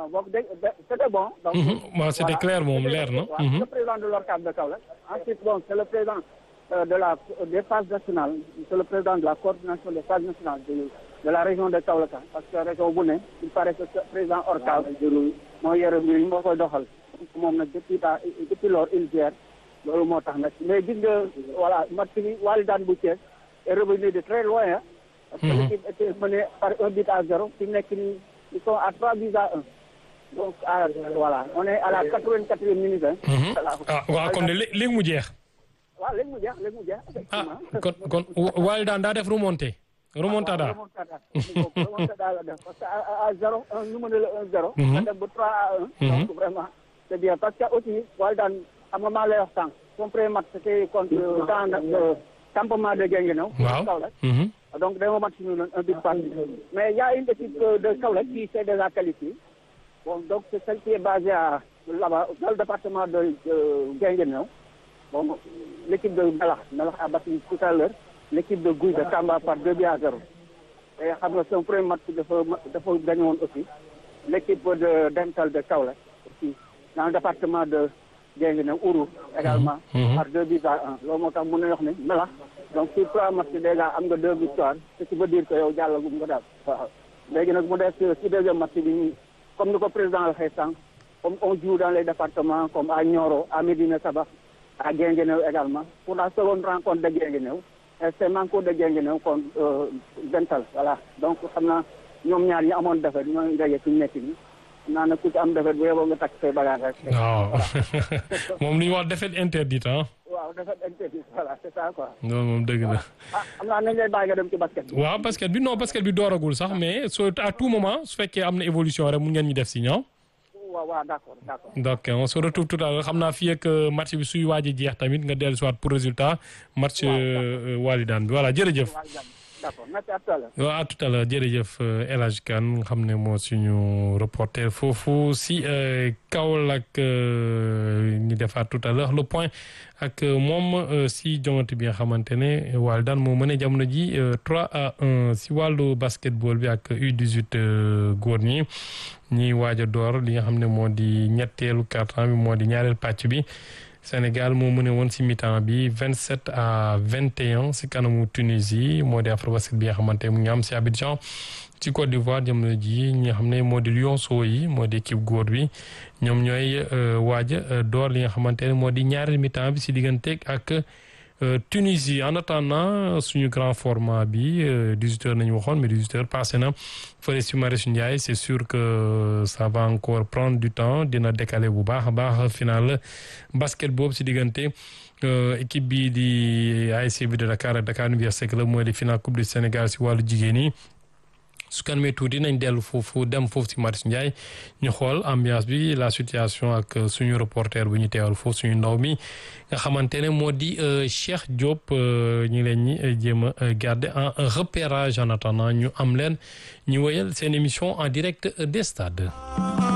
boobu dégg c'était bon. donc waaw c'était clair moom leer na. waaw le président de l'ORCAV de Kaolack. ensuite bon c'est le président de la des phases nationales c'est le président de la coordination des phases nationales de de la région de Kaolack parce que région bu ne il paraît que président ORCAV moo yore mbir yi moo koy doxal moom nag depuis daa depuis lors il gère loolu moo tax nag mais gis nga voilà match bi Walidane bu Thiès est revenu de très loin parce que l'équipe était menée par un but à zéro fi nekk nii ils sont à trois buts à un donc à voilà on est à la quatre-vingt-quatrième minute ah waaw kon de léegi mu jeex. waaw léegi mu jeex léegi mu jeex ah effectivement kon kon Walidane daa def remonté. remontada remontada remontada la def parce que à à zéro un ñu mën la un zéro nga dem ba trois à un donc vraiment c'est bien parce que aussi Walidane xam nga maa lay wax sànq son premier match c'était contre dans le campement de Guinguinéo waaw Kaolack mhm. donc dañoo match ñu noon un but partout mais il y a une équipe de Kaolack qui s'est déjà qualifiée bon donc c'est celle qui est basée à là-bas dans le département de de Guinguinéo bon l'équipe de Melax Melax a battu tout à l'heure l'équipe de Gouye de Tamba par deux buts à zéro et xam nga son premier match dafa dafa gagné woon aussi l'équipe de Dental de Kaolack aussi dans le département de Guinguinéo Ourou également Mhm. par deux buts à un loolu moo tax mën na wax ne Melax donc sur trois matchs déjà am nga deux victoires ce qui veut dire que yow jàllagum nga daal waaw léegi nag mu des ci deuxième match bi comme ni ko président waxee sànq comme on joue dans les départements comme à Nioro à Médina Sabakh à Guinguinéo également pour la seconde rencontre de Guinguinéo et c'est Manko de Guinguinéo contre euh, Dental voilà donc xam naa ñoom ñaar ñi amoon defet ñooy daje fi ñu nekk nii xam naa nag ku ci am defet bu yeboo nga takk say bagage rek waaw moom li ñu wax défaite interdite ah. waaw defet interdit voilà c'est ça quoi loolu moom dëgg la. ah xam naa nañ lay bàyyi nga dem ci basket bi waaw basket bi non basket bi dooragul sax mais soo à tout moment su fekkee am na évolution rek mun ngeen ñu def si ñaaw. waaw waaw d'accord d'accord donc on se retrouve tout à l'heure xam naa fii ak match bi suy waaj a jeex tamit nga dellu si waat pour résultat match euh, Walidane bi voilà jërëjëf. waaw jàmm d'accord merci à tout à l'heure waaw à tout à l'heure jërëjëf El Hadj Kane nga xam ne moo suñu reporter foofu si euh, Kaolack euh, ñu defaat tout à l'heure le point ak moom euh, si jongante bi nga xamante ne Walidane moo mën a jamono ji 3 à 1 si wàllu basketball bi ak U18 góor ñi ñiy waaj a door li nga xam ne moo di ñetteelu quart-temps bi moo di ñaareel pàcc bi Sénégal moo mëne woon si mi-temps bi 27 à 21 si kanamu Tunisie moo di Afrobasket bi nga xamante mu ngi am si Abidjan ci Côte d'Ivoire jamono ji ñi nga xam ne moo di Lionceaux yi moo di équipe góor bi ñoom ñooy waaj a door li nga xamante ne moo di ñaareel mi-temps bi si digganteeg ak Tunisie en attendant suñu grand format bi 18 heures nañu waxoon mais 18 heures passé na fële si Marius Ndiaye c'est sûr que ça va encore prendre du temps dina décaler bu baax a baax final basket boobu si diggante équipe bi di ASC bi de Dakar ak Dakar Université Club mooy di final coupe du Sénégal si wàllu jigéen yi su kanamee tuuti nañ dellu foofu dem foofu si Marius Ndiaye ñu xool ambiance bi la situation ak suñu reporter bu ñu teewal foofu suñu ndaw mi nga xamante ne moo di Cheikh Diop ñu ngi leen ñi jéem a garder en repérage en attendant ñu am leen ñu wéyal seen émission en direct des stades